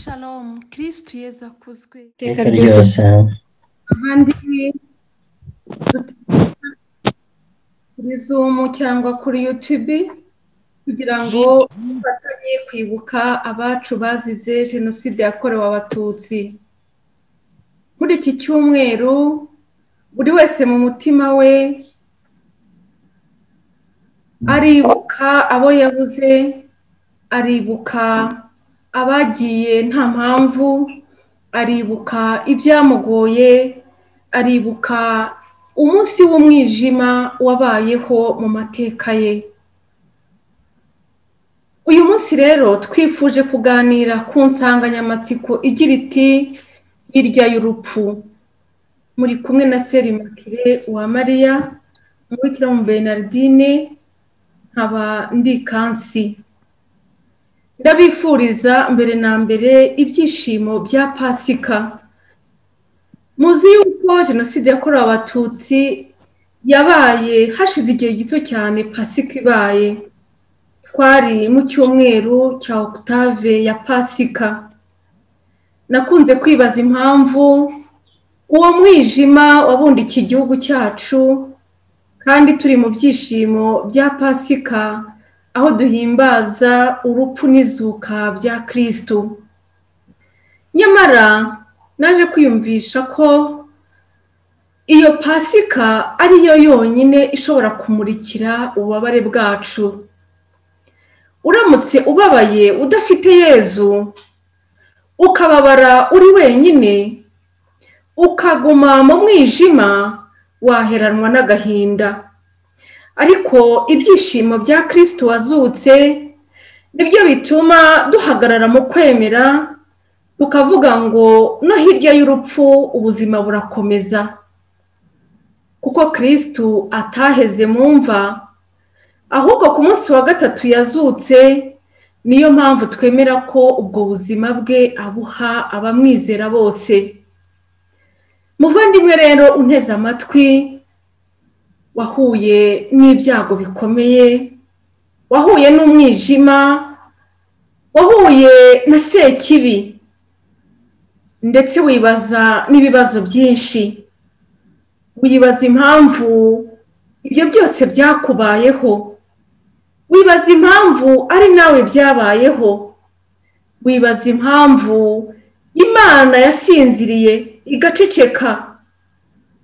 Shalom, Kristu Yezu akuzwe iteka ryose ryose bavandimwe duteraniye kuri zumu cyangwa kuri yutube kugira ngo dufatanye kwibuka abacu bazize jenoside yakorewe abatutsi muri iki cyumweru buri wese mu mutima we aribuka abo yabuze aribuka abagiye nta mpamvu aribuka ibyamugoye aribuka umunsi w'umwijima wabayeho mu mateka ye uyu munsi rero twifuje kuganira ku nsanganyamatsiko igira iti hirya y'urupfu muri kumwe na serimakire wa mariya umubikira mu benardine nkaba ndi kansi ndabifuriza mbere na mbere ibyishimo bya pasika muzi yuko jenoside yakorewe abatutsi yabaye hashize igihe gito cyane pasika ibaye twari mu cyumweru cya octave ya pasika nakunze kwibaza impamvu uwo mwijima wabundikiye igihugu cyacu kandi turi mu byishimo bya pasika aho duhimbaza urupfu n'izuka bya kirisitu nyamara naje kwiyumvisha ko iyo pasika ariyo yonyine ishobora kumurikira ububabare bwacu uramutse ubabaye udafite yezu ukababara uri wenyine ukaguma mu mwijima waheranwa n'agahinda ariko ibyishimo bya kirisitu wazutse nibyo bituma duhagarara mu kwemera tukavuga ngo no hirya y'urupfu ubuzima burakomeza kuko kirisitu ataheze mu mva ahubwo ku munsi wa gatatu yazutse niyo mpamvu twemera ko ubwo buzima bwe abuha abamwizera bose muvandimwe rero unteze amatwi wahuye n'ibyago bikomeye wahuye n'umwijima wahuye na sekibi ndetse wibaza n'ibibazo byinshi wibaza impamvu ibyo byose byakubayeho wibaza impamvu ari nawe byabayeho wibaza impamvu imana yasinziriye igaceceka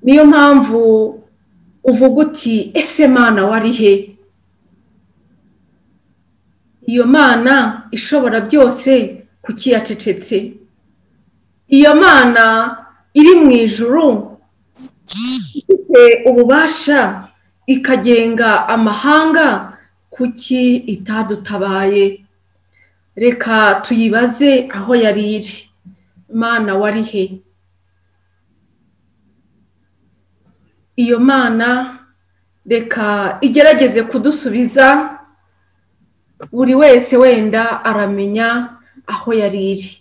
niyo mpamvu uvuga uti ese mana wari he iyo mana ishobora byose kuki yacecetse iyo mana iri mu ijuru ifite ububasha ikagenga amahanga kuki itadutabaye reka tuyibaze aho yari iri mana wari he iyo mana reka igerageze kudusubiza buri wese wenda aramenya aho yari iri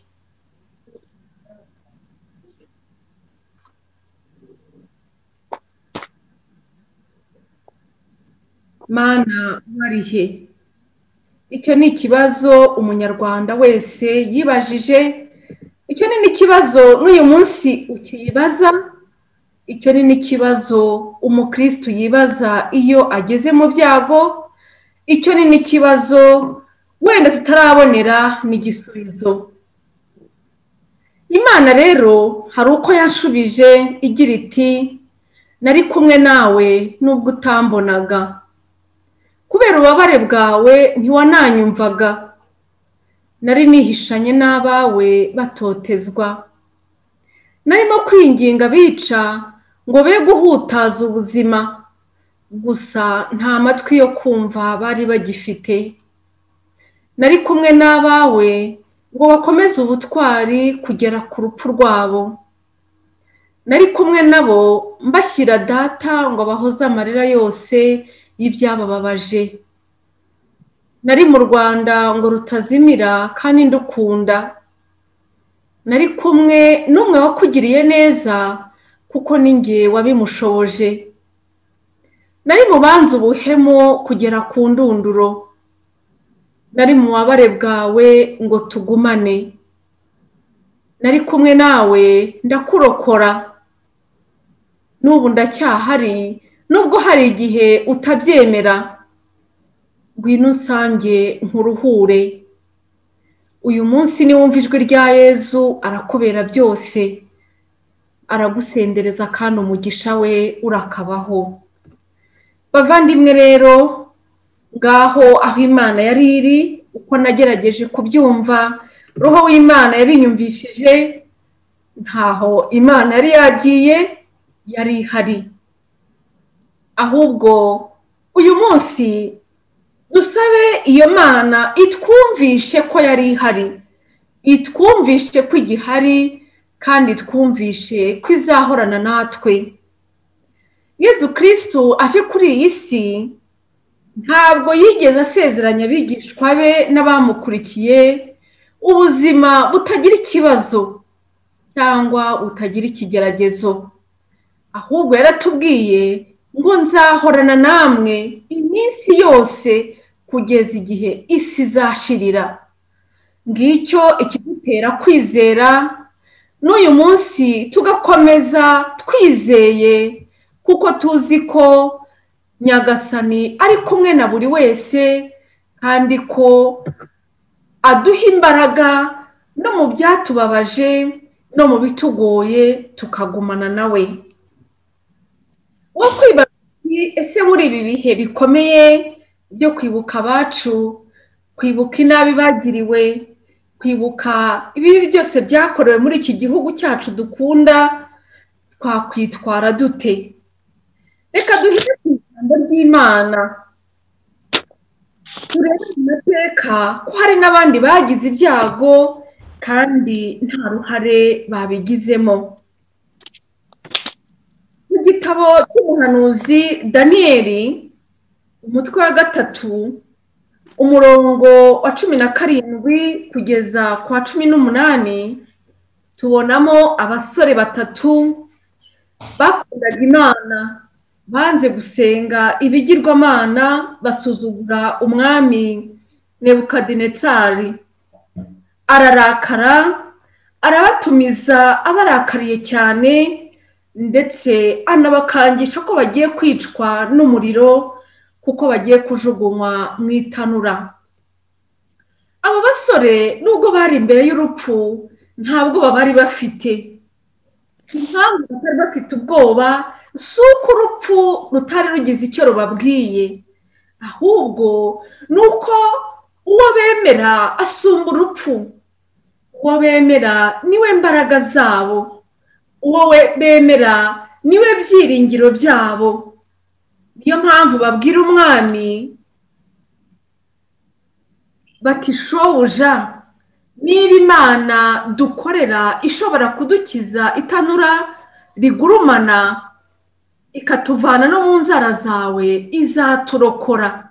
mana wari he icyo ni ikibazo umunyarwanda wese yibajije icyo ni n'ikibazo n'uyu munsi ukibaza icyo ni n'ikibazo umukirisitu yibaza iyo ageze mu byago icyo ni n'ikibazo wenda tutarabonera n'igisubizo imana rero hari uko yanshubije igira iti nari kumwe nawe nubwo utambonaga kubera ububabare bwawe ntiwananyumvaga nari nihishanye n'abawe batotezwa narimo kwinginga bica ngo be guhutaza ubuzima gusa nta matwi yo kumva bari bagifite nari kumwe n'abawe ngo bakomeze ubutwari kugera ku rupfu rwabo nari kumwe nabo mbashyira data ngo bahoze amarira yose y'ibyabababaje nari mu rwanda ngo rutazimira kandi ndukunda nari kumwe n'umwe wakugiriye neza kuko ninjye wabimushoboje nari mu banza ubuhemu kugera ku ndunduro nari mu bubabare bwawe ngo tugumane nari kumwe nawe ndakurokora n'ubu ndacyahari nubwo hari igihe utabyemera ngwino usange nkuruhure uyu munsi niwumva ijwi rya yezu arakubera byose aragusendereza kandi umugisha we urakabaho bavandimwe rero ngaho aho imana yari iri uko nagerageje kubyumva roho w'imana yabinyumvishije ntaho imana yari yagiye yari ihari ahubwo uyu munsi dusabe iyo mana itwumvishe ko yari ihari itwumvishe ko igihari kandi twumvishe ko izahorana natwe yezu kirisitu aje kuri iyi si ntabwo yigeze asezeranya abigishwa be n'abamukurikiye ubuzima butagira ikibazo cyangwa butagira ikigeragezo ahubwo yaratubwiye ngo nzahorana namwe iminsi yose kugeza igihe isi izashirira ngicyo ikidutera kwizera n'uyu munsi tugakomeza twizeye kuko tuzi ko nyagasani ari kumwe na buri wese kandi ko aduha imbaraga no mu byatubabaje no mu bitugoye tukagumana nawe wo kwibaza ese muri ibi bihe bikomeye byo kwibuka abacu kwibuka inabi bagiriwe kwibuka ibibi byose byakorewe muri iki gihugu cyacu dukunda twakwitwara dute reka duhite ku ijambo ry'imana turebe mu mateka ko hari n'abandi bagize ibyago kandi nta ruhare babigizemo mu gitabo cy'umuhanuzi daniyeli umutwe wa gatatu umurongo wa cumi na karindwi kugeza ku wa cumi n'umunani tubonamo abasore batatu bakundaga imana banze gusenga ibigirwamana basuzugura umwami nebukadinetsari ararakara arabatumiza abarakariye cyane ndetse anabakangisha ko bagiye kwicwa n'umuriro kuko bagiye kujugunywa mu itanura abo basore nubwo bari imbere y'urupfu nta bwoba bari bafite impamvu batari bafite ubwoba si uko urupfu rutari rugize icyo rubabwiye ahubwo ni uko uwo bemera asumba urupfu uwo bemera niwe mbaraga zabo uwo bemera niwe byiringiro byabo niyo mpamvu babwira umwami bati shobuja niba imana dukorera ishobora kudukiza itanura rigurumana ikatuvana no mu nzara zawe izaturokora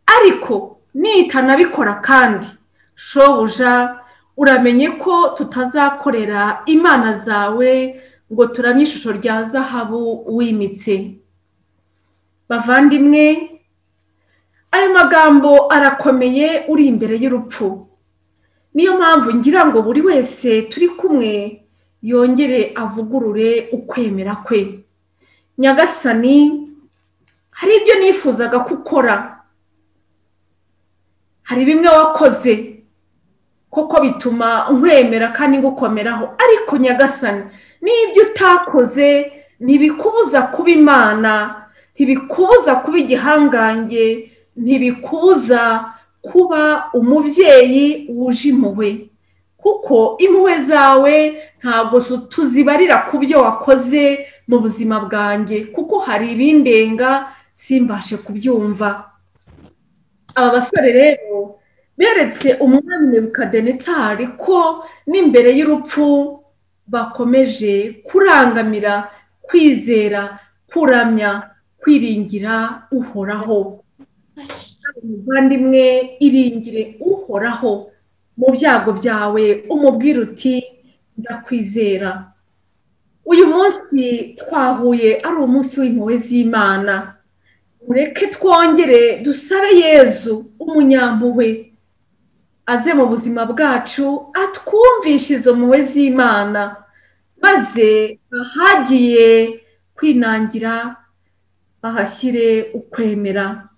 ariko nitanabikora kandi shobuja uramenye ko tutazakorera imana zawe ngo turamye ishusho rya zahabu wimitse bavandimwe ayo magambo arakomeye uri imbere y'urupfu niyo mpamvu ngira ngo buri wese turi kumwe yongere avugurure ukwemera kwe nyagasani hari ibyo nifuzaga ko ukora hari bimwe wakoze kuko bituma nkwemera kandi ngukomeraho ariko nyagasani n'ibyo utakoze ntibikubuza kuba imana ntibikubuza kuba igihangange ntibikubuza kuba umubyeyi wuje impuhwe kuko impuhwe zawe ntabwo tuzibarira ku byo wakoze mu buzima bwanjye kuko hari ibindenga simbashe kubyumva aba basore rero beretse umwami nebukadinetari ko n'imbere y'urupfu bakomeje kurangamira kwizera kuramya kwiringira uhoraho umuvandimwe iringire uhoraho mu byago byawe umubwira uti ndakwizera uyu munsi twahuye ari umunsi w'impuhwe z'imana mureke twongere dusabe yezu umunyampuhwe aze mu buzima bwacu atwumvishe izo mpuhwe z'imana maze ahagiye kwinangira bahashyire ukwemera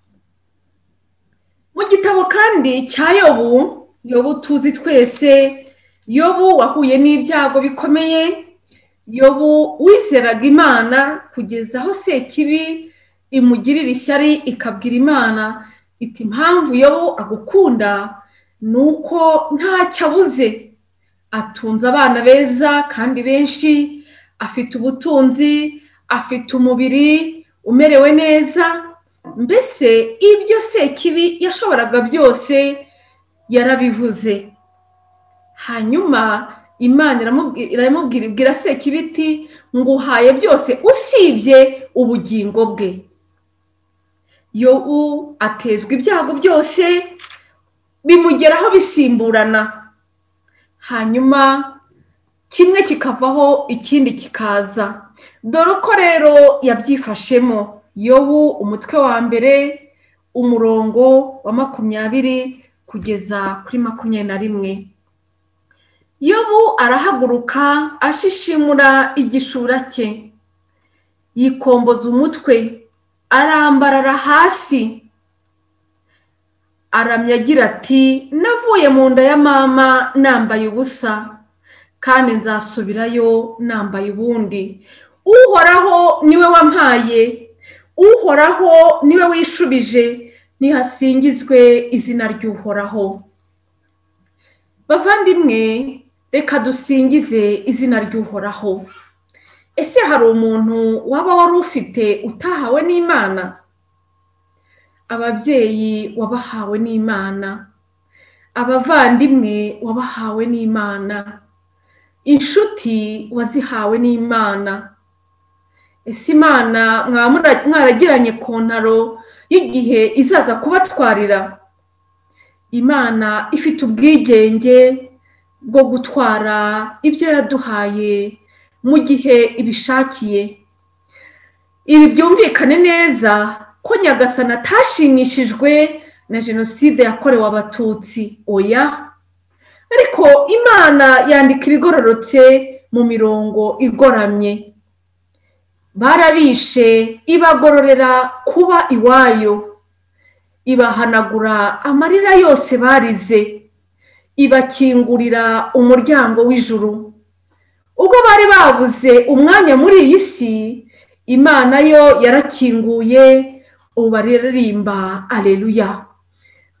mu gitabo kandi cya yobu yobu tuzi twese yobu wahuye n'ibyago bikomeye yobu wizeraga imana kugeza aho sekibi imugirira ishyari ikabwira imana iti impamvu yobu agukunda ni uko ntacyo abuze atunze abana beza kandi benshi afite ubutunzi afite umubiri umerewe neza mbese ibyo sekibi yashoboraga byose yarabivuze hanyuma imana iramubwira ibwira sekibiti ngo uhaye byose usibye ubugingo bwe yobu atezwa ibyago byose bimugeraho bisimburana hanyuma kimwe kikavaho ikindi kikaza dore ko rero yabyifashemo yobu umutwe wa mbere umurongo wa makumyabiri kugeza kuri makumyabiri na rimwe yobu arahaguruka ashishimura igishura cye yikomboza umutwe arambarara hasi aramya agira ati navuye mu nda ya mama nambaye ubusa kandi nzasubirayo nambaye ubundi uhoraho niwe wampaye uhoraho niwe wishubije nihasingizwe izina ry'uhoraho bavandimwe reka dusingize izina ry'uhoraho ese hari umuntu waba wari ufite utahawe n'imana ababyeyi wabahawe n'imana abavandimwe wabahawe n'imana inshuti wazihawe n'imana ese imana mwaragiranye kontaro y'igihe izaza kubatwarira imana ifite ubwigenge bwo gutwara ibyo yaduhaye mu gihe ibishakiye ibi byumvikane neza ko nyagasana atashimishijwe na jenoside yakorewe abatutsi oya ariko imana yandika ibigororotse mu mirongo igoramye barabishe ibagororera kuba iwayo ibahanagura amarira yose barize ibakingurira umuryango w'ijuru ubwo bari babuze umwanya muri iyi si imana yo yarakinguye ubu baririmba aleluya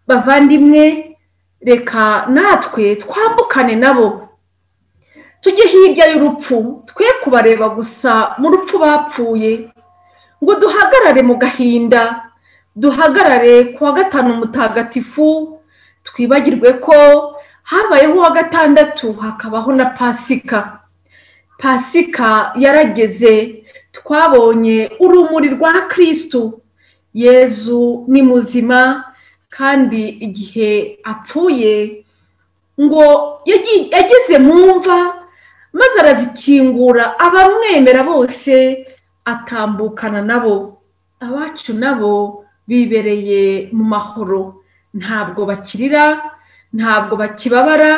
bavandimwe reka natwe twambukane nabo tujye hirya y'urupfu twe kubareba gusa mu rupfu bapfuye ngo duhagarare mu gahinda duhagarare ku wa gatanu mutagatifu twibagirwe ko habayeho uwa gatandatu hakabaho na pasika pasika yarageze twabonye urumuri rwa kirisitu yezu ni muzima kandi igihe apfuye ngo yageze mu mva maze arazikingura abamwemera bose atambukana nabo abacu nabo bibereye mu mahoro ntabwo bakirira ntabwo bakibabara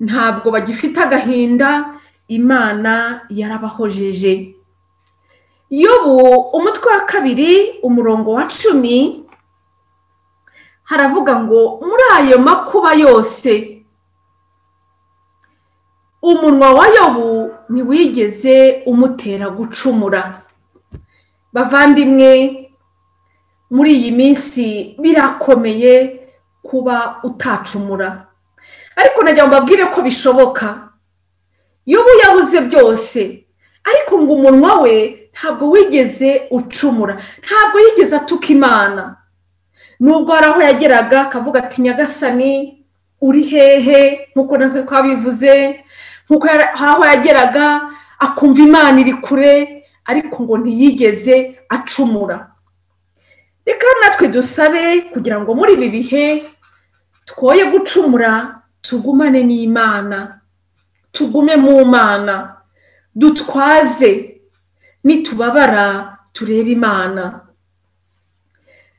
ntabwo bagifite agahinda imana yarabahojeje yobu umutwe wa kabiri umurongo wa cumi haravuga ngo muri ayo makuba yose umunwa wa yobu ntiwigeze umutera gucumura bavandimwe muri iyi minsi birakomeye kuba utacumura ariko najya mbabwire ko bishoboka yobu yabuze byose ariko ngo umunwa we ntabwo wigeze ucumura ntabwo yigeze atuka imana nubwo hari aho yageraga akavuga ati nyagasani uri hehe nk'uko natwe twabivuze nk'uko hari aho yageraga akumva imana iri kure ariko ngo ntiyigeze acumura reka natwe dusabe kugira ngo muri ibi bihe twoye gucumura tugumane n'imana tugume mu mana dutwaze nitubabara turebe imana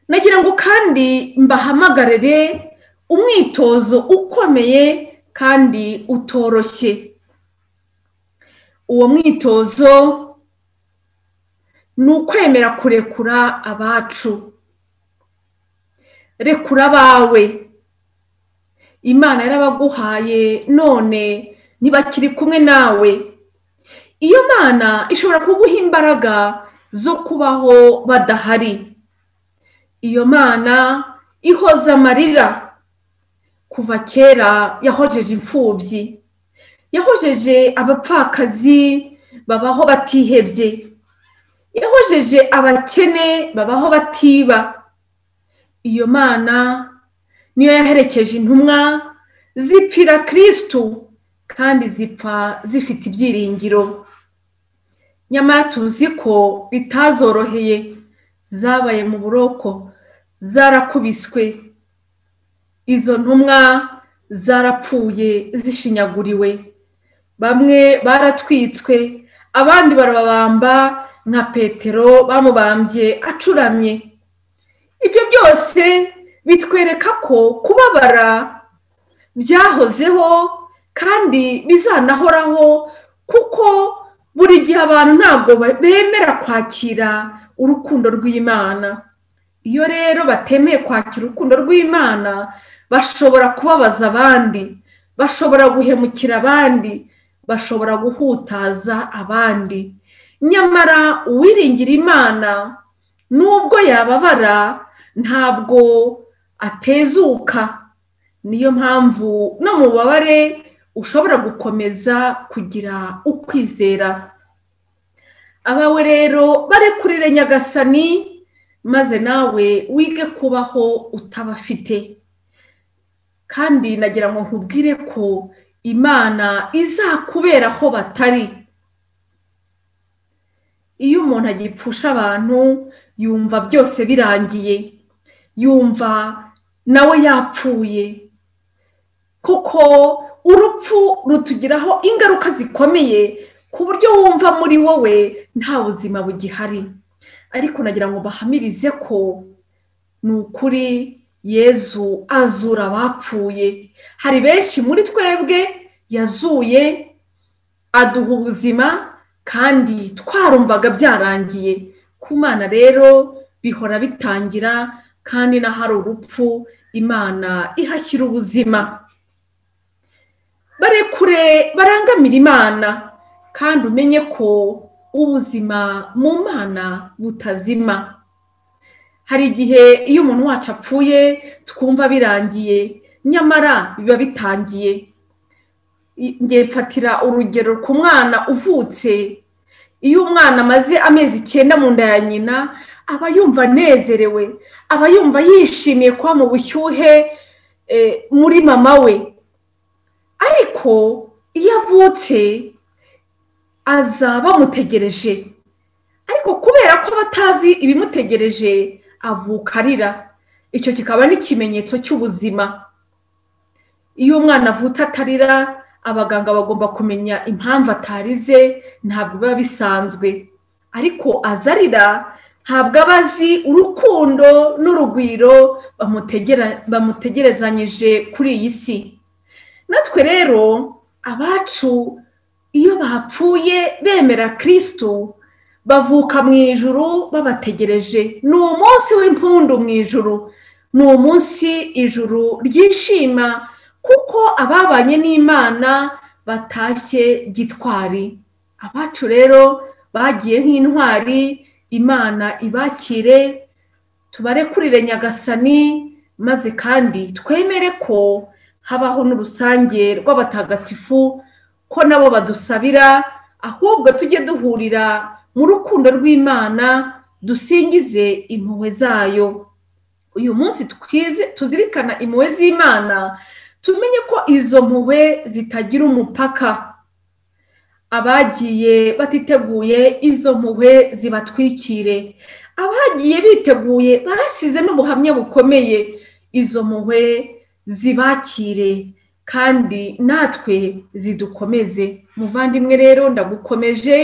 nagira ngo kandi mbahamagarire umwitozo ukomeye kandi utoroshye uwo mwitozo ni ukwemera kurekura abacu rekura abawe imana yarabaguhaye none ntibakiri kumwe nawe iyo mana ishobora kuguha imbaraga zo kubaho badahari iyo mana ihoza amarira kuva kera yahojeje imfubyi yahojeje abapfakazi babaho batihebye yahojeje abakene babaho batiba iyo mana niyo yaherekeje intumwa zipfira kirisitu kandi zipfa zifite ibyiringiro nyamara tuzi ko bitazoroheye zabaye mu buroko zarakubiswe izo ntumwa zarapfuye zishinyaguriwe bamwe baratwitswe abandi barababamba nka petero bamubambye acuramye ibyo byose bitwereka ko kubabara byahozeho kandi bizanahoraho kuko buri gihe abantu ntabwo bemera kwakira urukundo rw'imana iyo rero batemeye kwakira urukundo rw'imana bashobora kubabaza abandi bashobora guhemukira abandi bashobora guhutaza abandi nyamara uwiringira imana nubwo yababara ntabwo atezuka niyo mpamvu no mu bubabare ushobora gukomeza kugira ukwizera abawe rero barekurire nyagasani maze nawe wige kubaho utabafite kandi nagira ngo nkubwire ko imana izakubera aho batari iyo umuntu agipfusha abantu yumva byose birangiye yumva nawe yapfuye kuko urupfu rutugiraho ingaruka zikomeye ku buryo wumva muri wowe nta buzima bugihari ariko nagira ngo bahamirize ko ni ukuri yezu azura abapfuye hari benshi muri twebwe yazuye aduha ubuzima kandi twarumvaga byarangiye ku mana rero bihora bitangira kandi n'ahari urupfu imana ihashyira ubuzima barekure barangamira imana kandi umenye ko ubuzima mu mana butazima hari igihe iyo umuntu wacu apfuye twumva birangiye nyamara biba bitangiye mfatira urugero ku mwana uvutse iyo umwana amaze amezi icyenda mu nda ya nyina aba yumva anezerewe aba yumva yishimiye kuba mu bushyuhe muri mama we ariko iyo avutse aza bamutegereje ariko kubera ko batazi ibimutegereje avuka arira icyo kikaba n'ikimenyetso cy'ubuzima iyo umwana avutse atarira abaganga bagomba kumenya impamvu atarize ntabwo biba bisanzwe ariko aza arira ntabwo aba azi urukundo n'urugwiro bamutegerezanyije kuri iyi si natwe rero abacu iyo bapfuye bemera kirisitu bavuka mu ijuru babategereje ni umunsi w'impundu mu ijuru ni umunsi ijuru ryishima kuko ababanye n'imana batashye gitwari abacu rero bagiye nk'intwari imana ibakire tubarekurire nyagasani maze kandi twemere ko habaho n'urusange rw'abatagatifu ko nabo badusabira ahubwo tujye duhurira mu rukundo rw'imana dusingize impuhwe zayo uyu munsi tuzirikana impuhwe z'imana tumenye ko izo mpuhwe zitagira umupaka abagiye batiteguye izo mpuhwe zibatwikire abagiye biteguye basize n'ubuhamya bukomeye izo mpuhwe zibakire kandi natwe zidukomeze muvandimwe rero ndagukomeje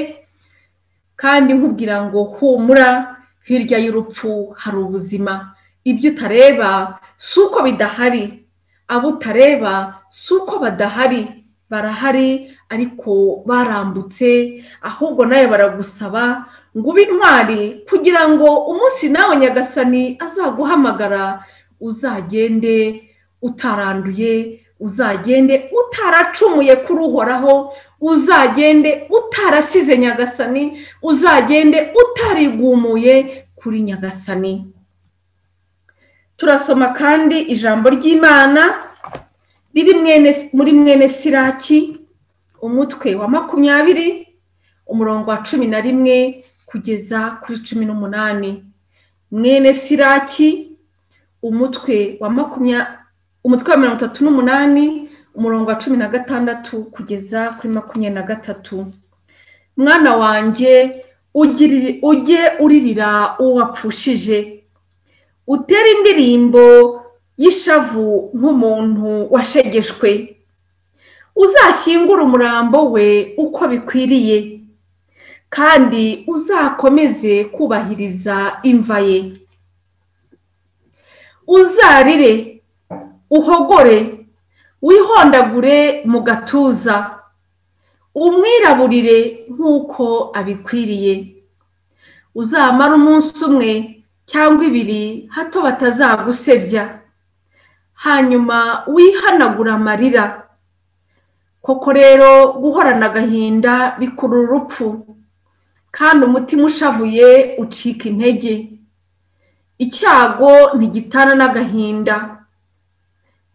kandi nkubwira ngo humura hirya y'urupfu hari ubuzima ibyo utareba si uko bidahari abo utareba si uko badahari barahari ariko barambutse ahubwo nawe baragusaba ngo ube intwari kugira ngo umunsi nawe nyagasani azaguhamagara uzagende utaranduye uzagende utaracumuye kuri uhoraho uzagende utarasize nyagasani uzagende utarigumuye kuri nyagasani turasoma kandi ijambo ry'imana riri muri mwene siraki umutwe wa makumyabiri umurongo wa cumi na rimwe kugeza kuri cumi n'umunani mwene siraki umutwe wa makumyabiri umutwe wa mirongo itatu n'umunani umurongo wa cumi na gatandatu kugeza kuri makumyabiri na gatatu mwana wanjye ujye uririra uwo wapfushije utera indirimbo y'ishavu nk'umuntu washegeshwe uzashyingure umurambo we uko bikwiriye kandi uzakomeze kubahiriza imva ye uzarire uhogore wihondagure mu gatuza umwiraburire nk'uko abikwiriye uzamara umunsi umwe cyangwa ibiri hato batazagusebya hanyuma wihanagura amarira koko rero guhorana agahinda bikurura urupfu kandi umutima ushavuye ucika intege icyago ntigitana n'agahinda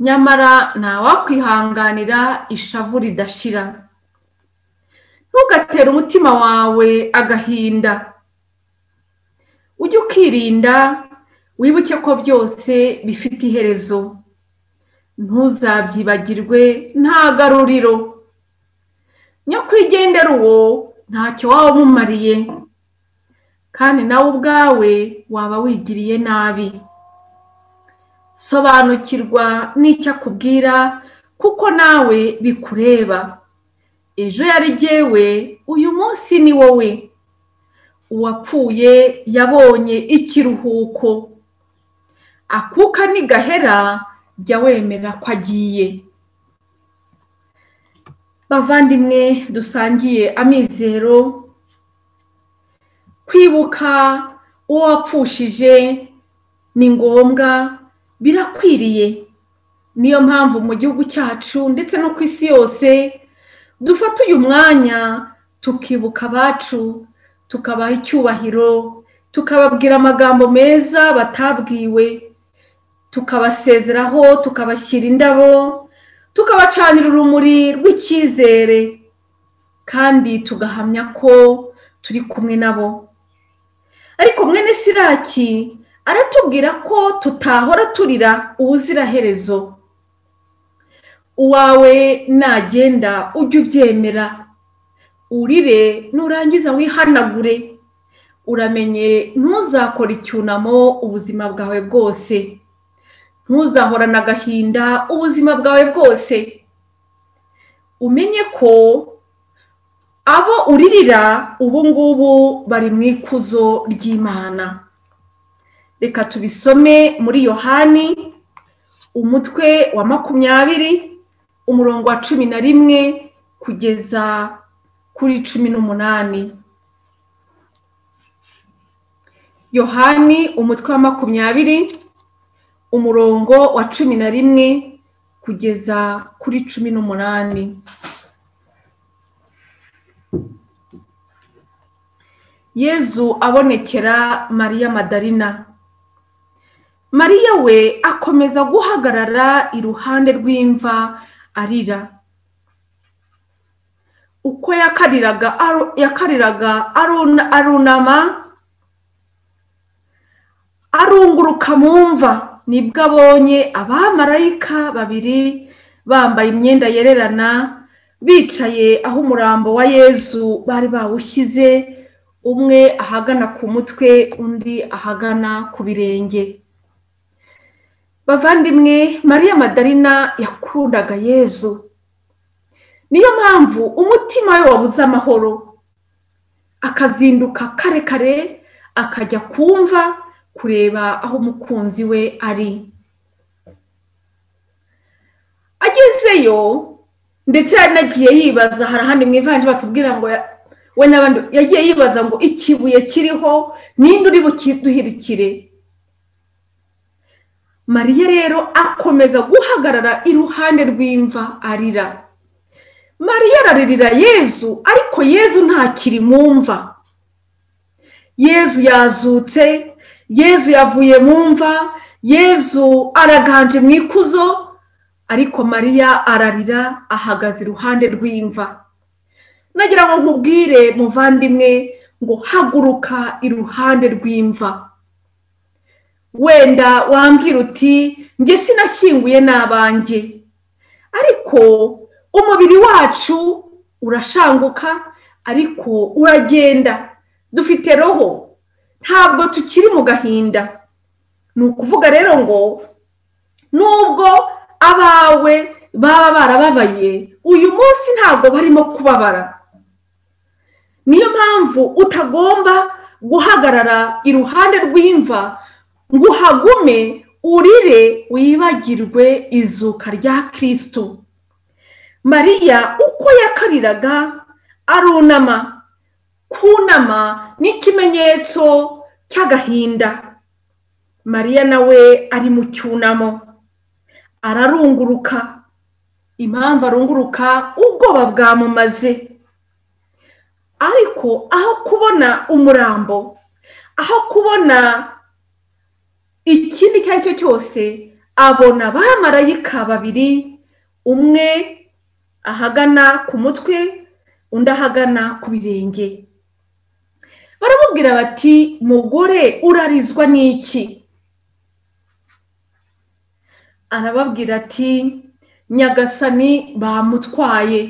nyamara ntawakwihanganira ishavu ridashira ntugatere umutima wawe agahinda ujye ukirinda wibuke ko byose bifite iherezo ntuzabyibagirwe nta garuriro nyakwigendera uwo ntacyo waba umumariye kandi nawe ubwawe waba wigiriye nabi sobanukirwa n'icyo akubwira kuko nawe bikureba ejo yari jyewe uyu munsi ni wowe uwapfuye yabonye ikiruhuko akuka nigahera jya wemera ko agiye bavandimwe dusangiye amizero kwibuka uwo wapfushije ni ngombwa birakwiriye niyo mpamvu mu gihugu cyacu ndetse no ku isi yose dufata uyu mwanya tukibuka abacu tukabaha icyubahiro tukababwira amagambo meza batabwiwe tukabasezeraho tukabashyira indabo tukabacanira urumuri rw'icyizere kandi tugahamya ko turi kumwe nabo ariko mwene siraki aratubwira ko tutahora turira ubuziraherezo uwawe nagenda ujye ubyemera urire nurangiza wihanagure uramenye ntuzakore icyunamo ubuzima bwawe bwose ntuzahorane agahinda ubuzima bwawe bwose umenye ko abo uririra ubu ngubu bari mu ikuzo ry'imana reka tubisome muri yohani umutwe wa makumyabiri umurongo wa cumi na rimwe kugeza kuri cumi n'umunani yohani umutwe wa makumyabiri umurongo wa cumi na rimwe kugeza kuri cumi n'umunani yezu abonekera mariya madarina mariya we akomeza guhagarara iruhande rw'imva arira uko yakariraga arunama arunguruka mu mva nibwo abonye abamarayika babiri bambaye imyenda yererana bicaye aho umurambo wa yezu bari bawushyize umwe ahagana ku mutwe undi ahagana ku birenge bavandimwe mariya madarina yakundaga yezu niyo mpamvu umutima we wabuze amahoro akazinduka kare kare akajya kumva kureba aho umukunzi we ari nagezeyo ndetse yari nagiye yibaza hari ahandi mu ivanjiri batubwira ngo ya- we n'abandi yagiye yibaza ngo ikibuye kiriho ninde uri bukiduhirikire mariya rero akomeza guhagarara iruhande rw'imva arira mariya araririra yezu ariko yezu ntakiri mu mva yezu yazutse yezu yavuye mu mva yezu araganje mu ikuzo ariko mariya ararira ahagaze iruhande rw'imva nagira ngo nkubwire muvandimwe ngo haguruka iruhande rw'imva wenda wambwira uti njye sinashyinguye n'abanjye ariko umubiri wacu urashanguka ariko uragenda dufite roho ntabwo tukiri mu gahinda ni ukuvuga rero ngo nubwo abawe baba barababaye uyu munsi ntabwo barimo kubabara niyo mpamvu utagomba guhagarara iruhande rw'imva ngo uhagume urire wibagirwe izuka rya kirisito mariya uko yakariraga arunama kunama ni ikimenyetso cy'agahinda mariya nawe ari mu cyunamo ararunguruka impamvu arunguruka ubwoba bwamumaze ariko aho kubona umurambo aho kubona ikindi icyo ari cyo cyose abona abamarayika babiri umwe ahagana ku mutwe undi ahagana ku birenge baramubwira bati mugore urarizwa n'iki arababwira ati nyagasani bamutwaye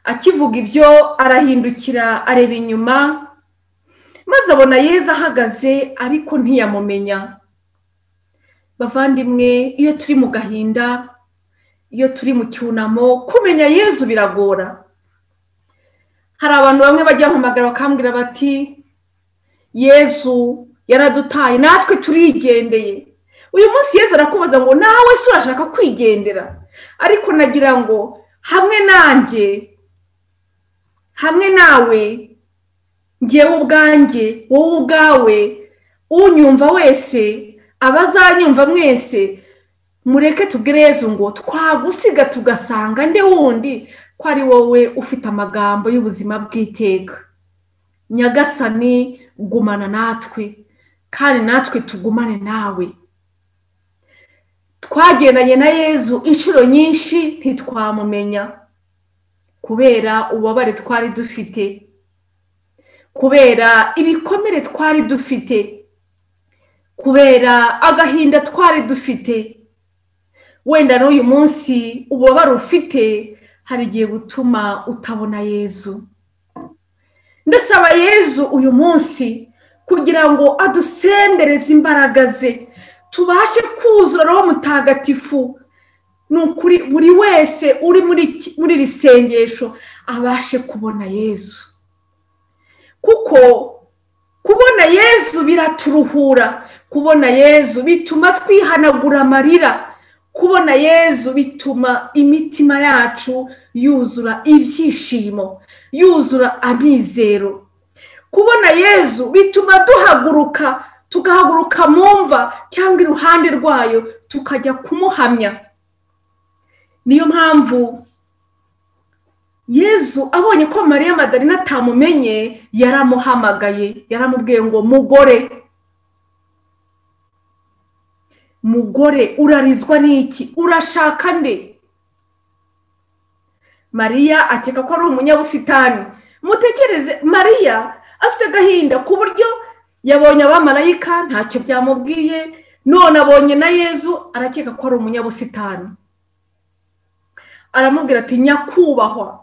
akivuga ibyo arahindukira areba inyuma maze abona yeza ahagaze ariko ntiyamumenya bavandimwe iyo turi mu gahinda iyo turi mu cyunamo kumenya yezu biragora hari abantu bamwe bajya bampamagara bakambwira bati yezu yaradutaye natwe turigendeye uyu munsi yezu arakubaza ngo nawe si urashaka kwigendera ariko nagira ngo hamwe nanjye hamwe nawe ngewe ubwanjye wowe ubwawe unyumva wese abazanyumva mwese mureke tubwire yezu ngo twagusiga tugasanga nde wundi ko ari wowe ufite amagambo y'ubuzima bw'iteka nyagasani gumana natwe kandi natwe tugumane nawe twagendanye na yezu inshuro nyinshi ntitwamumenya kubera ububabare twari dufite kubera ibikomere twari dufite kubera agahinda twari dufite wenda n'uyu munsi ububabare ufite hari igihe butuma utabona yezu ndasaba yezu uyu munsi kugira ngo adusendereze imbaraga ze tubashe kuzura roho mutagatifu ni ukuri buri wese uri muri iki- muri iri sengesho abashe kubona yezu kuko kubona yezu biraturuhura kubona yezu bituma twihanagura amarira kubona yezu bituma imitima yacu yuzura ibyishimo yuzura amizero kubona yezu bituma duhaguruka tugahaguruka mu mva cyangwa iruhande rwayo tukajya kumuhamya niyo mpamvu yezu abonye ko mariya madarina atamumenye yaramuhamagaye yaramubwiye ngo mugore mugore urarizwa n'iki urashaka nde mariya akeka ko ari umunyabusitani mutekereze mariya afite agahinda ku buryo yabonye abamarayika ntacyo byamubwiye none abonye na yezu arakeka ko ari umunyabusitani aramubwira ati nyakubahwa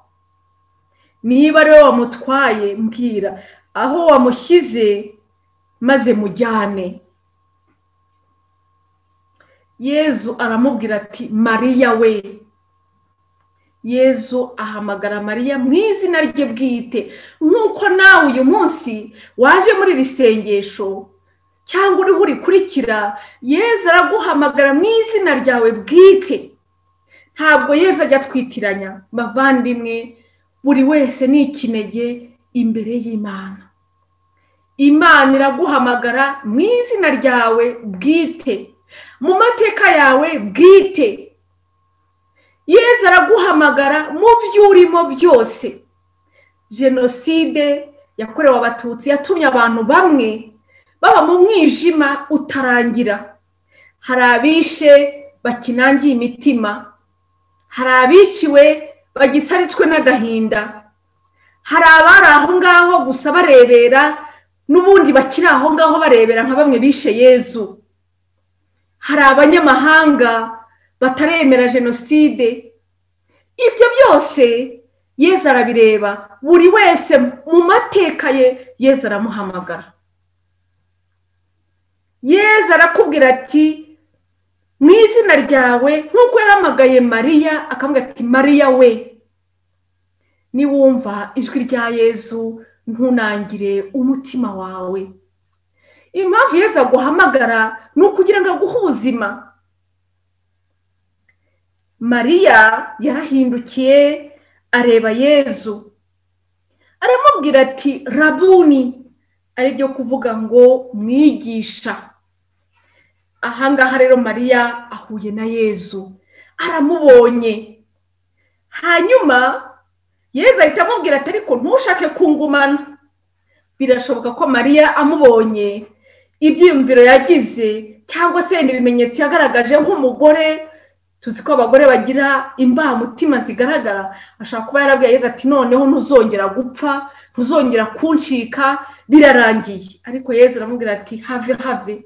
niba ari wowe wamutwaye mbwira aho wamushyize maze mujyane yezu aramubwira ati mariya we yezu ahamagara mariya mu izina rye bwite nk'uko nawe uyu munsi waje muri iri sengesho cyangwa uriho urikurikira yeza araguhamagara mu izina ryawe bwite ntabwo yeza ajya atwitiranya bavandimwe buri wese ni ikinege imbere y'imana imana iraguhamagara mu izina ryawe bwite mu mateka yawe bwite yeza araguhamagara mu byo urimo byose jenoside yakorewe abatutsi yatumye abantu bamwe baba mu mwijima utarangira hari abishe bakinangiye imitima hari abiciwe bagisaritswe n'agahinda hari abari aho ngaho gusa barebera n'ubundi bakiri aho ngaho barebera nka bamwe bishe yezu hari abanyamahanga bataremera jenoside ibyo byose yeza arabireba buri wese mu mateka ye yeza aramuhamagara yeza arakubwira ati mu izina ryawe nk'uko yaramagaye mariya akambwira ati mariya we niwumva ijwi rya yezu ntunangire umutima wawe impamvu yeza aguhamagara ni ukugira ngo aguhe ubuzima mariya yarahindukiye areba yezu aramubwira ati rabuni ari byo kuvuga ngo mwigisha ahangaha rero mariya ahuye na yezu aramubonye hanyuma yezu ahita amubwira ati ariko ntushake kungumana birashoboka ko mariya amubonye ibyiyumviro yagize cyangwa se yenda ibimenyetso yagaragaje nk'umugore tuzi ko abagore bagira imbamutima zigaragara ashobora kuba yarabwiye yeza ati noneho ntuzongera gupfa ntuzongera kuncika birarangiye ariko yeza aramubwira ati have have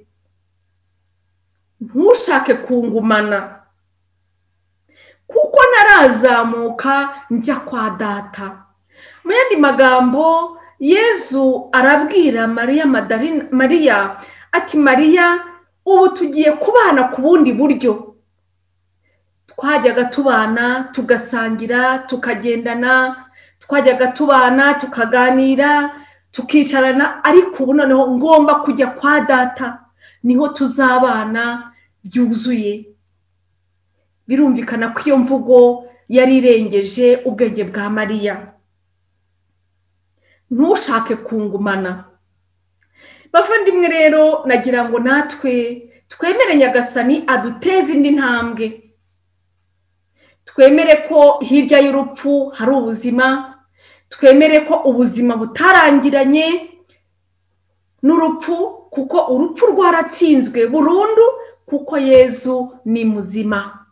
ntushake kungumana kuko narazamuka njya kwa data mu yandi magambo yezu arabwira mariya mariya ati mariya ubu tugiye kubana ku bundi buryo twajyaga tubana tugasangira tukagendana twajyaga tubana tukaganira tukicarana ariko ubu noneho ngomba kujya kwa data niho tuzabana byuzuye birumvikana ko iyo mvugo yari irengeje ubwenge bwa mariya ntushake kungumana bavandimwe rero nagira ngo natwe twemere nyagasani aduteze indi ntambwe twemere ko hirya y'urupfu hari ubuzima twemere ko ubuzima butarangiranye n'urupfu kuko urupfu rwaratsinzwe burundu kuko yezu ni muzima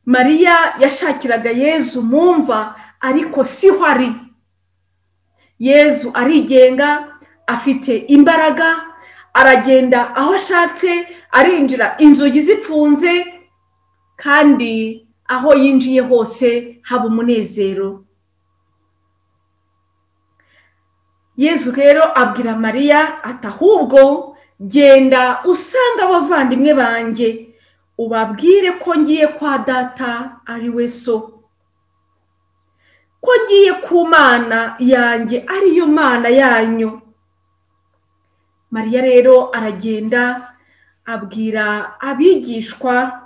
mariya yashakiraga yezu mumva ariko siho ari yezu arigenga afite imbaraga aragenda aho ashatse arinjira inzugi zipfunze kandi aho yinjiye hose haba umunezero yezu rero abwira mariya ati ahubwo genda usanga abavandimwe banjye ubabwire ko ngiye kwa data ari we so ko ngiye ku mana yanjye ariyo mana yanyu mariya rero aragenda abwira abigishwa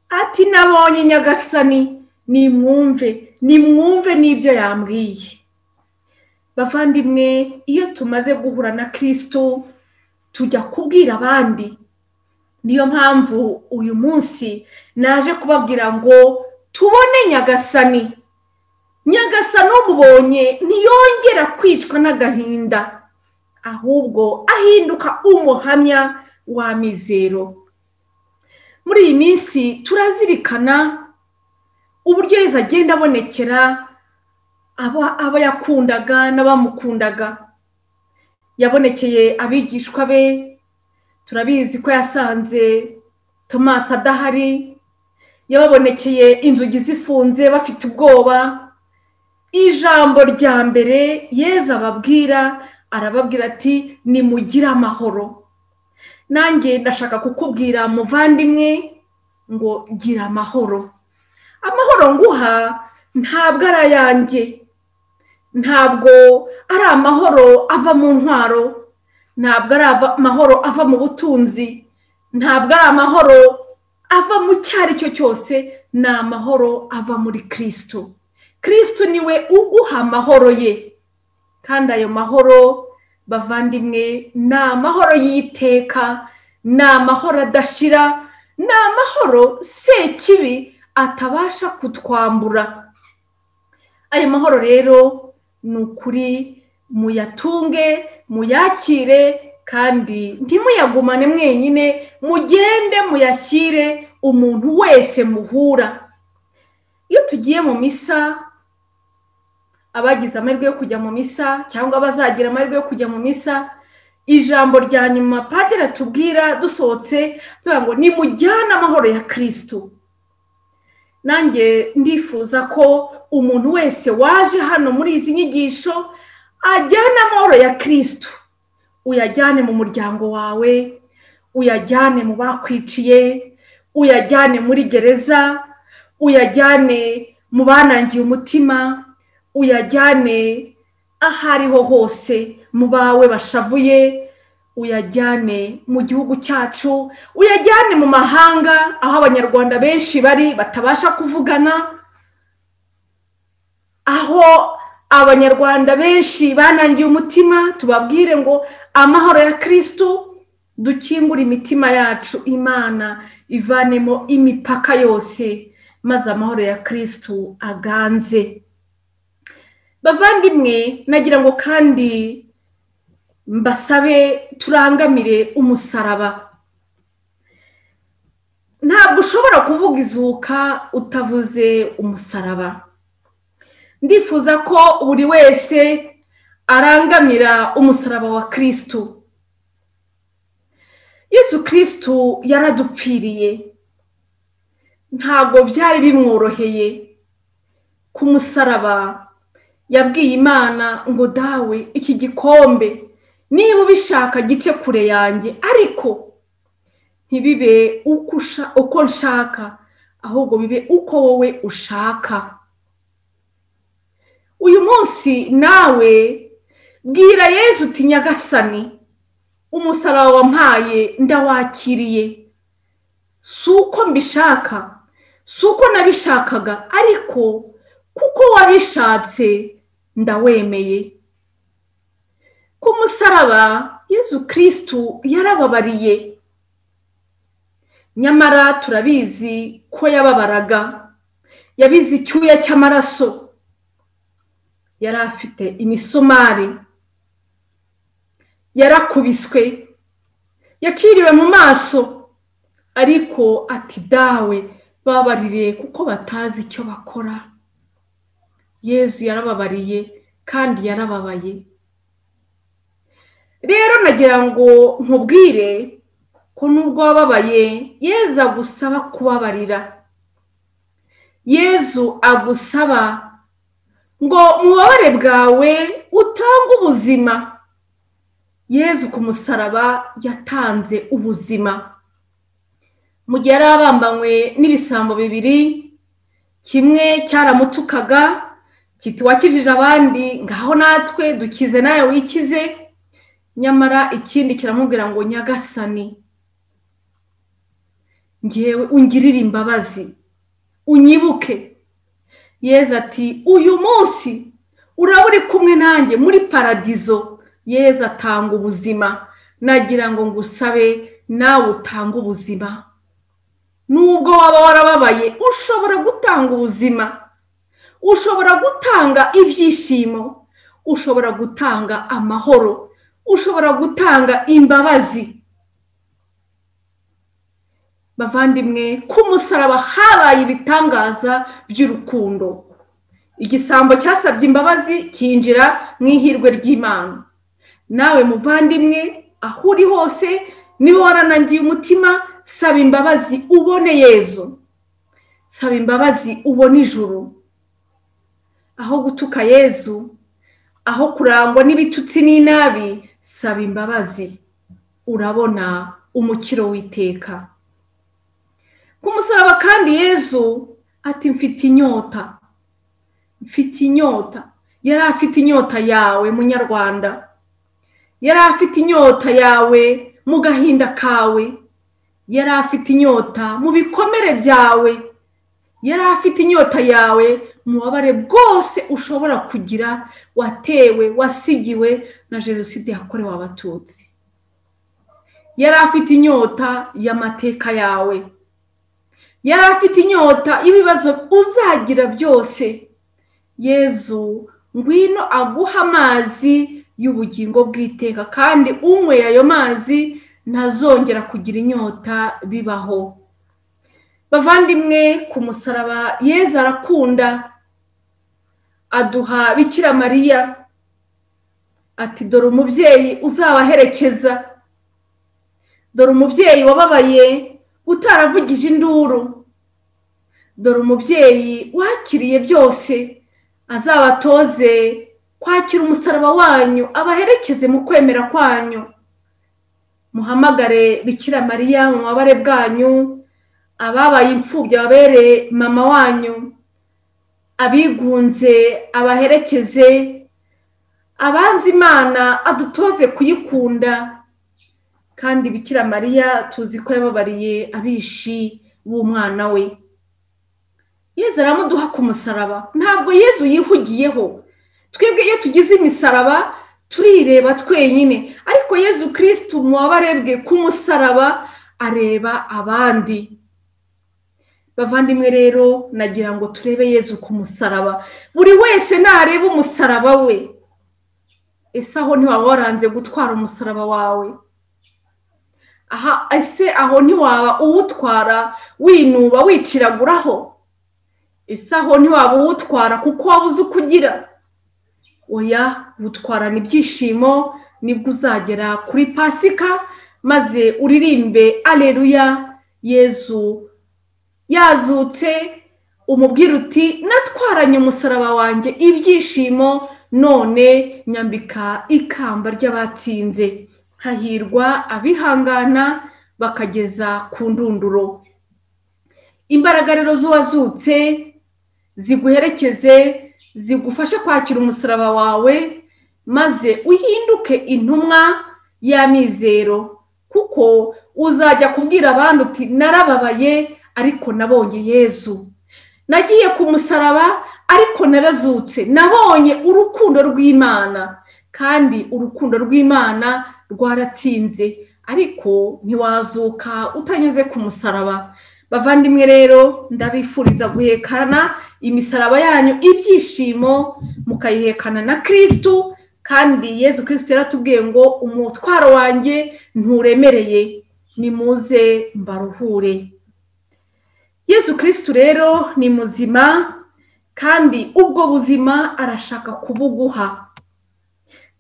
ati nabonye nyagasani nimwumve nimwumve n'ibyo yambwiye bavandimwe iyo tumaze guhura na kirisito tujya kubwira abandi niyo mpamvu uyu munsi naje kubabwira ngo tubone nyagasani nyagasani umubonye ntiyongera kwicwa n'agahinda ahubwo ahinduka umuhamya wa mizero muri iyi minsi turazirikana uburyo yeza agenda abonekera abo yakundaga n'abamukundaga yabonekeye abigishwa be turabizi ko yasanze tomasi adahari yababonekeye inzugi zifunze bafite ubwoba ijambo rya mbere yeza ababwira arababwira ati nimugire amahoro nanjye ndashaka kukubwira muvandimwe ngo gira amahoro amahoro nguha ntabwo ari ayanjye ntabwo ari amahoro ava mu ntwaro ntabwo ari amahoro ava mu butunzi ntabwo ari amahoro ava mu icyo ari cyo cyose ni amahoro ava muri kirisito kirisito niwe uguha amahoro ye kandi ayo mahoro bavandimwe ni amahoro y'iteka ni amahoro adashira ni amahoro sekibi atabasha kutwambura ayo mahoro rero ni ukuri muyatunge muyakire kandi ntimuyagumane mwenyine mugende muyashyire umuntu wese muhura iyo tugiye mu misa abagize amahirwe yo kujya mu misa cyangwa abazagira amahirwe yo kujya mu misa ijambo rya nyuma padiri atubwira dusohotse tuvuga ngo nimujyane amahoro ya kirisitu nanjye ndifuza ko umuntu wese waje hano muri izi nyigisho ajyana amahoro ya kirisitu uyajyane mu muryango wawe uyajyane mu bakwiciye uyajyane muri gereza uyajyane mu banangiye umutima uyajyane aho ariho hose mu bawe bashavuye uyajyane mu gihugu cyacu uyajyane mu mahanga aho abanyarwanda benshi bari batabasha kuvugana aho abanyarwanda benshi banangiye umutima tubabwire ngo amahoro ya kirisitu dukingure imitima yacu imana ivanemo imipaka yose maze amahoro ya kirisitu aganze bavandimwe nagira ngo kandi mbasabe turangamire umusaraba ntabwo ushobora kuvuga izuka utavuze umusaraba ndifuza ko buri wese arangamira umusaraba wa kirisitu yesu kirisitu yaradupfiriye ntabwo byari bimworoheye ku musaraba yabwiye imana ngo dawe iki gikombe niba ubishaka gice kure yanjye ariko ntibibe uko nshaka ahubwo bibe uko wowe ushaka uyu munsi nawe bwira yezu uti nyagasani umusaraba wampaye ndawakiriye si uko mbishaka si uko nabishakaga ariko kuko wabishatse ndawemeye ku musaraba yezu kirisitu yarababariye nyamara turabizi ko yababaraga yabize icyuya cy'amaraso yari afite imisumari yarakubiswe yaciriwe mu maso ariko ati dawe babarire kuko batazi icyo bakora yezu yarababariye kandi yarababaye rero nagira ngo nkubwire ko nubwo wababaye yezu agusaba kubabarira yezu agusaba ngo mubabare bwawe utange ubuzima yezu ku musaraba yatanze ubuzima mu gihe yari abambanywe n'ibisambo bibiri kimwe cyaramutukaga kiti wakijije abandi ngaho natwe dukize nawe wikize nyamara ikindi kiramubwira ngo nyagasani ngewe ungirire imbabazi unyibuke yeza ati uyu munsi uraba uri kumwe nanjye muri paradizo yeza atanga ubuzima nagira ngo ngusabe nawe utange ubuzima nubwo waba warababaye ushobora gutanga ubuzima ushobora gutanga ibyishimo ushobora gutanga amahoro ushobora gutanga imbabazi bavandimwe ku musaraba habaye ibitangaza by'urukundo igisambo cyasabye imbabazi cyinjira mu ihirwe ry'imana nawe muvandimwe aho uri hose niba waranangiye umutima saba imbabazi ubone yezu saba imbabazi ubone ijuru aho gutuka yezu aho kurangwa n'ibitutsi n'inabi saba imbabazi urabona umukiro w'iteka ku musaraba kandi yezu ati mfite inyota mfite inyota yari afite inyota yawe munyarwanda yari afite inyota yawe mu gahinda kawe yari afite inyota mu bikomere byawe yari afite inyota yawe mu bubabare bwose ushobora kugira watewe wasigiwe na jenoside yakorewe abatutsi yari afite inyota y'amateka yawe yari afite inyota y'ibibazo uzagira byose yezu ngwino aguha amazi y'ubugingo bw'iteka kandi unyweye ayo mazi ntazongera kugira inyota bibaho bavandimwe ku musaraba yeza arakunda aduha bikira mariya ati dore umubyeyi uzabaherekeza dore umubyeyi wababaye utaravugije induru dore umubyeyi wakiriye byose azabatoze kwakira umusaraba wanyu abaherekeze mu kwemera kwanyu muhamagare bikira mariya mu mabare bwanyu ababaye imfubyi ababere mama wanyu abigunze abaherekeze abanza imana adutoze kuyikunda kandi bikira mariya tuzi ko yababariye abishi b'umwana we yezu aramuduha ku musaraba ntabwo yezu yihugiyeho twebwe iyo tugize imisaraba turireba twenyine ariko yezu kirisitu mu bwe ku musaraba areba abandi bavandimwe rero nagira ngo turebe yezu ku musaraba buri wese nareba umusaraba we ese aho ntiwaba waranze gutwara umusaraba wawe aha ese aho ntiwaba uwutwara winuba wiciraguraho ese aho ntiwaba uwutwara kuko waba uzi uko ugira oya wutwarana ibyishimo nibwo uzagera kuri pasika maze uririmbe aleluya yezu yazutse umubwira uti natwaranye umusaraba wanjye ibyishimo none nyambika ikamba ry'abatsinze hahirwa abihangana bakageza ku ndunduro imbaraga rero z'uwazutse ziguherekeze zigufashe kwakira umusaraba wawe maze uhinduke intumwa y'amizero kuko uzajya kubwira abandi uti narababaye ariko nabonye yezu nagiye ku musaraba ariko narazutse nabonye urukundo rw'imana kandi urukundo rw'imana rwaratsinze ariko ntiwazuka utanyuze ku musaraba bavandimwe rero ndabifuriza guhekana imisaraba yanyu ibyishimo mukayihekana na kirisitu kandi yezu kirisitu yaratubwiye ngo umutwaro wanjye nturemereye nimuze mbaruhure yezu kirisitu rero ni muzima kandi ubwo buzima arashaka kubuguha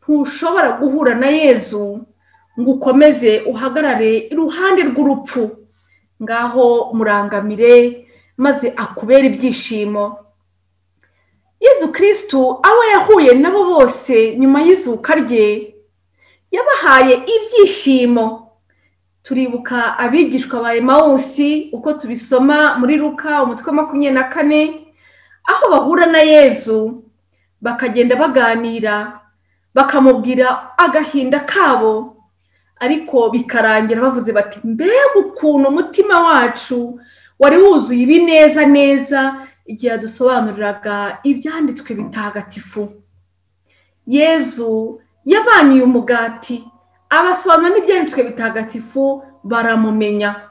ntushobora guhura na yezu ngo ukomeze uhagarare iruhande rw'urupfu ngaho murangamire maze akubera ibyishimo yezu kirisitu abo yahuye nabo bose nyuma y'izuka rye yabahaye ibyishimo turibuka abigishwa ba emawusi uko tubisoma muri ruka umutwe makumyabiri na kane aho bahura na yezu bakagenda baganira bakamubwira agahinda kabo ariko bikarangira bavuze bati mbega ukuntu umutima wacu wari wuzuye ibineza neza igihe yadusobanuriraga ibyanditswe bitagatifu yezu yabaniye umugati abasobanura n'ibyanditswe bitagatifu baramumenya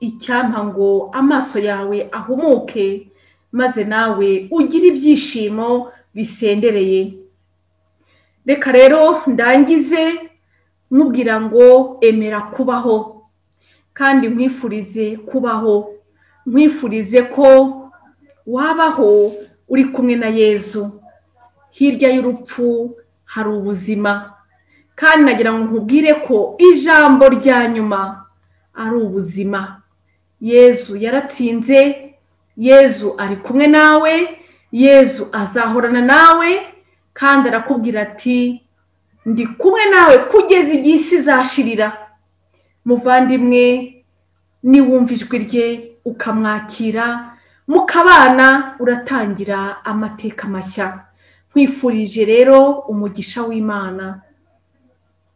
icyampa ngo amaso yawe ahumuke maze nawe ugire ibyishimo bisendereye reka rero ndangize mubwira ngo emera kubaho kandi nkwifurize kubaho nkwifurize ko wabaho uri kumwe na yezu hirya y'urupfu hari ubuzima kandi nagira ngo nkubwire ko ijambo rya nyuma ari ubuzima yezu yaratsinze yezu ari kumwe nawe yezu azahorana nawe kandi arakubwira ati ndi kumwe nawe kugeza igihe isi izashirira muvandimwe niwumva ijwi rye ukamwakira mukabana uratangira amateka mashya nkwifurije rero umugisha w'imana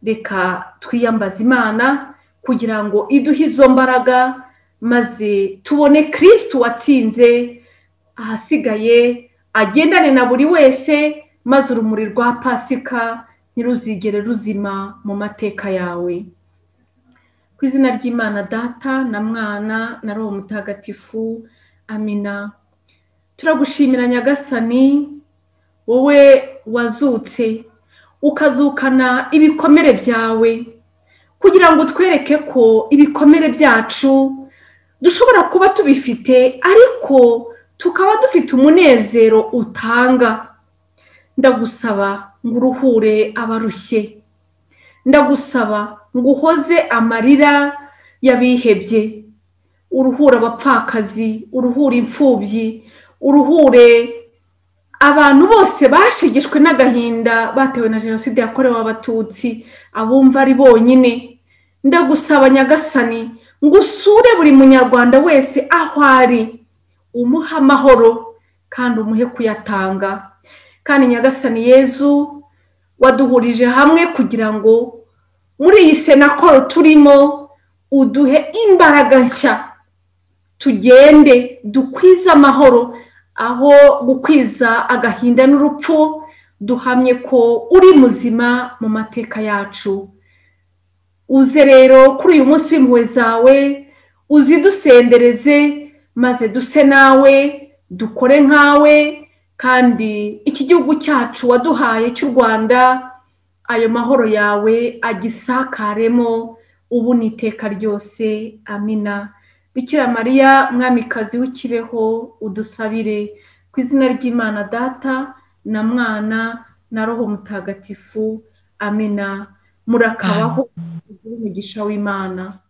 reka twiyambaze imana kugira ngo iduhe izo mbaraga maze tubone kirisitu watsinze ahasigaye agendane na buri wese maze urumuri rwa pasika ntiruzigere ruzima mu mateka yawe ku izina ry'imana data na mwana na roho mutagatifu amina turagushimira nyagasani wowe wazutse ukazukana ibikomere byawe kugira ngo utwereke ko ibikomere byacu dushobora kuba tubifite ariko tukaba dufite umunezero utanga ndagusaba ngo uruhure abarushye ndagusaba ngo uhoze amarira y'abihebye uruhure abapfakazi uruhure imfubyi uruhure abantu bose bashegeshwe n'agahinda batewe na jenoside yakorewe abatutsi abumva ari bonyine ndagusaba nyagasani ngo usure buri munyarwanda wese aho ari umuhe amahoro kandi umuhe kuyatanga kandi nyagasani yezu waduhurije hamwe kugira ngo muri iyi senakoro turimo uduhe imbaraga nshya tugende dukwize amahoro aho gukwiza agahinda n'urupfu duhamye ko uri muzima mu mateka yacu uze rero kuri uyu munsi w'impuhwe zawe uzidusendereze maze duse nawe dukore nkawe kandi iki gihugu cyacu waduhaye cy'u rwanda ayo mahoro yawe agisakaremo ubu ni iteka ryose amina bikira mariya mwamikazi w'ikibeho udusabire ku izina ry'imana data na mwana na roho mutagatifu amina murakabaho umugisha w'imana